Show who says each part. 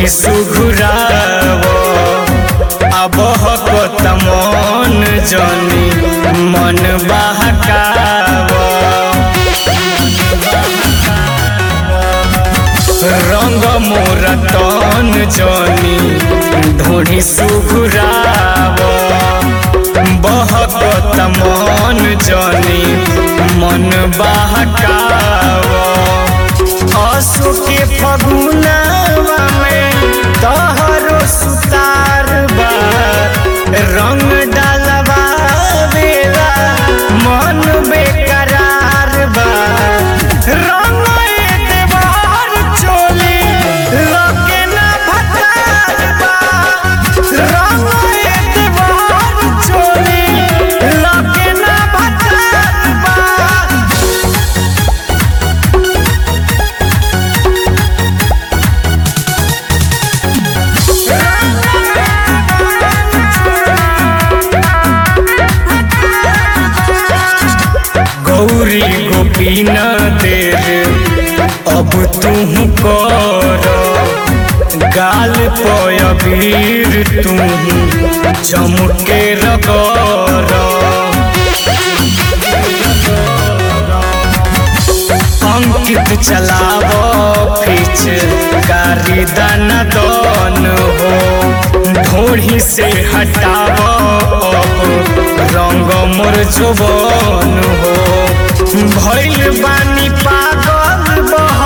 Speaker 1: ढोढ़ी सुघुराव अब हकत मन जनी मन बहकाव रंग मोर तन जनी ढोढ़ी सुघुराव बहकत मन जनी मन बहकाव असु के फगुनवा में तहरो सुतार बा रंग डालबा बेला मन बेकरार बा रंग देवार चोली लगे ना भतार बा रंग देवार चोली लगे ना भतार बा गौरी गोपी न देर अब तुम कर गाल पीर तुम चमके रगर अंकित चलाव फिच कारी दान दन हो ढोढ़ी से हटाव अब रंग मोर जुबन हो भइल बानी पागल बह